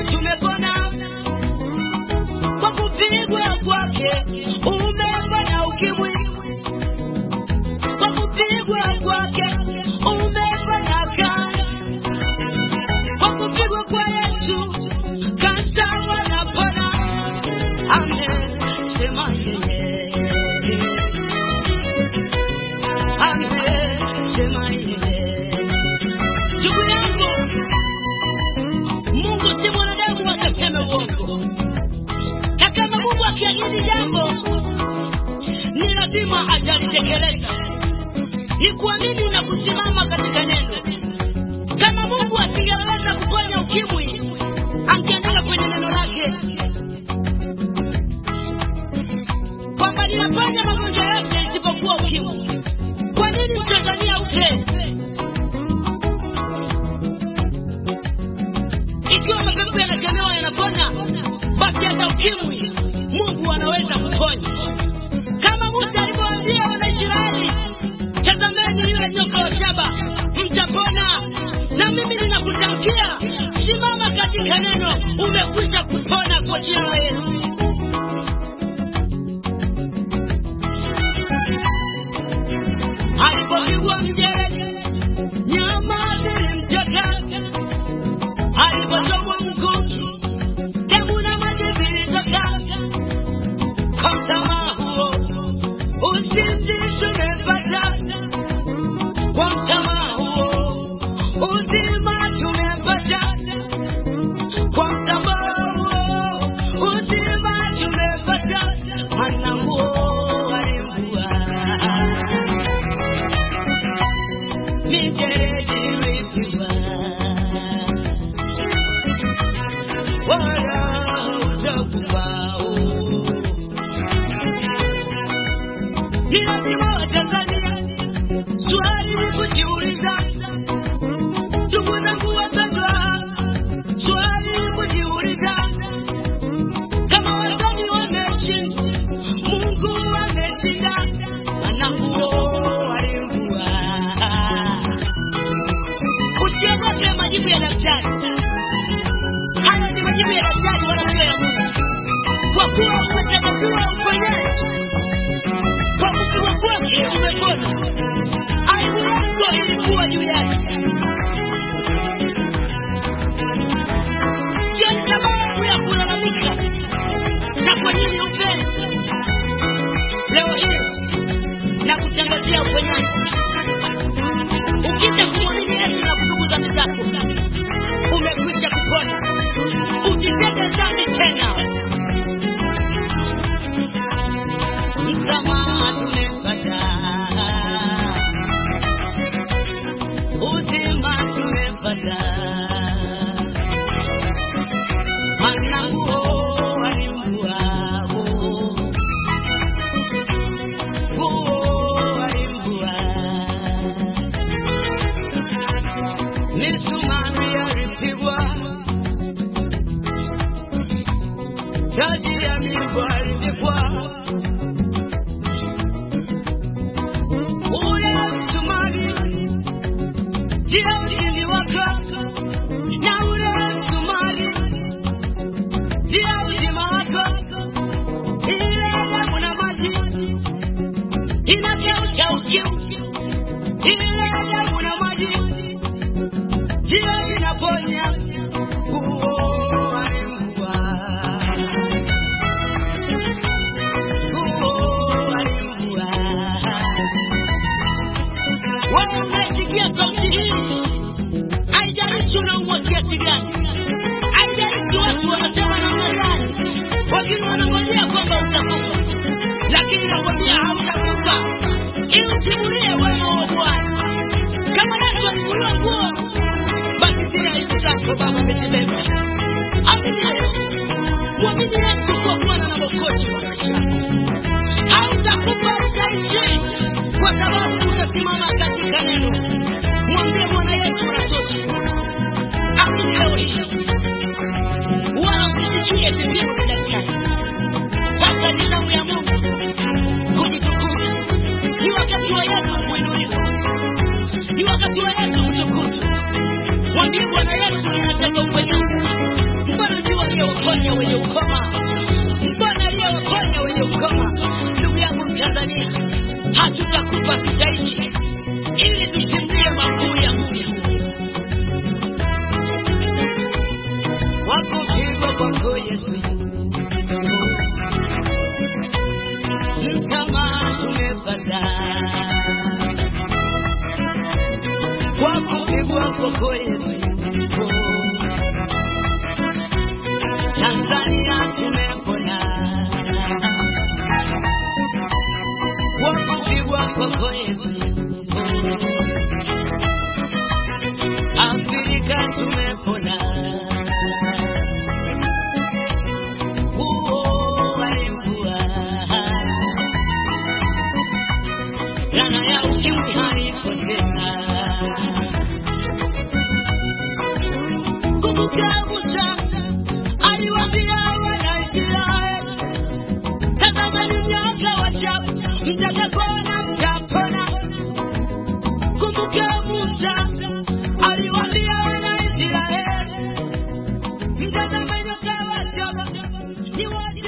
tumepona kwa kupigwa kwake, umefanya ukimwi kwa kupigwa kwake, umefanya kazi kwa kupigwa kwa Yesu, kansa wanapona. Amesema yeye, amesema yeye. Ndugu yangu, Mungu si mwanadamu akaseme uongo, na kama Mungu akiahidi jambo ni lazima atalitekeleza. Ni kuamini na kusimama katika neno. Kama Mungu asingeweza kuponya ukimwi, angeandika kwenye neno lake kwamba ninaponya magonjwa yote isipokuwa ukimwi. Kwa nini Mtanzania ufe? Ikiwa mapepo yanakemewa yanapona, basi hata ukimwi Mungu anaweza kuponya, kama Musa alivyowaambia Wanaisraeli, tazameni yule nyoka wa shaba, mtapona. Na mimi ninakutamkia, simama katika neno, umekwisha kupona kwa jina la Yesu. Alipopigwa mjeledi, nyama zilimtoka alipochomwa mkuki, damu na maji vilitoka. Kwa msamaha huo usinzi tumepata, kwa msamaha huo uzima tumepata, kwa msamaha huo uzima tumepata. Hana nguo alimvua, mijeledi ilipigwa wala utakumbao. Ni lazima Watanzania swali ni kujiuliza, ndugu zangu wapendwa, swali ni kujiuliza kama wasanii wameshinda, Mungu ameshinda, ananguo alimvua. Usiogope majibu ya daktari. Haya ni majibu ya daktari wala sio ya Mungu, kwa kuwa umechagua uponyaji kwa kupigwa kwake umepona. Aibu yako ilikuwa juu yake, sio sababu ya kulalamika. Na kwa nini upe leo hii na kutangazia uponyaji? Ukija kumwamini Yesu na kutubu dhambi zako, umekwisha kupona. Usitende dhambi tena. Msamaha tumepata, uzima tumepata. Maana nguo alimvua, nguo alimvua. Misumari alipigwa, taji ya migwa alipigwa. Ule msumari ndio ushindi wako, na ule msumari ndio uzima wako. Ile damu na maji inageuza ukimwi, ile damu na maji ndio inaponya. Nguo alimvua, nguo alimvua. Wewe unasikia sauti hii, haijalishi unaumwa kiasi gani, haijalishi watu wanasema namna gani, wengine wanangojea kwamba utakufa, lakini nakwambia hautakufa, ili usimulie wema wa Bwana. Kama Yesu alivuliwa nguo, basi zile aibu zako Baba amezibeba. Amini leo, mwamini Yesu kuwa Bwana na Mwokozi wa maisha yako. Hautakufa, utaishi kwa sababu utasimama katika neno. Mwambie Bwana Yesu unatosha. Amini leo hii, wala usisikie vipimo vya daktari. Sasa ni zamu ya Mungu kujitukuza. Ni wakati wa Yesu kuinuliwa, ni wakati wa Yesu kutukuzwa. Mwambie Bwana Yesu, ninataka uponyaji. Mbona aliyewaponya wenye ukoma? Mbona aliyewaponya wenye ukoma? Ndugu yangu Mtanzania, hatutakufa tutaishi, ili tusimbie makuu ya Mungu. Wakupigwa kwako Yesu, msamaha tumepata kwa kupigwa kwako Yesu. Tanzania tumepona kwa kupigwa kwako Yesu. Afrika tumepona huo walikuwa Jana ya ukimwi haipo tena. Kumbuka Musa aliwaambia Wanaisraeli, tazameni nyoka wa shaba, mtakapona mtapona. Kumbuka Musa aliwaambia Wanaisraeli, mtazameni nyoka wa shaba, ni wali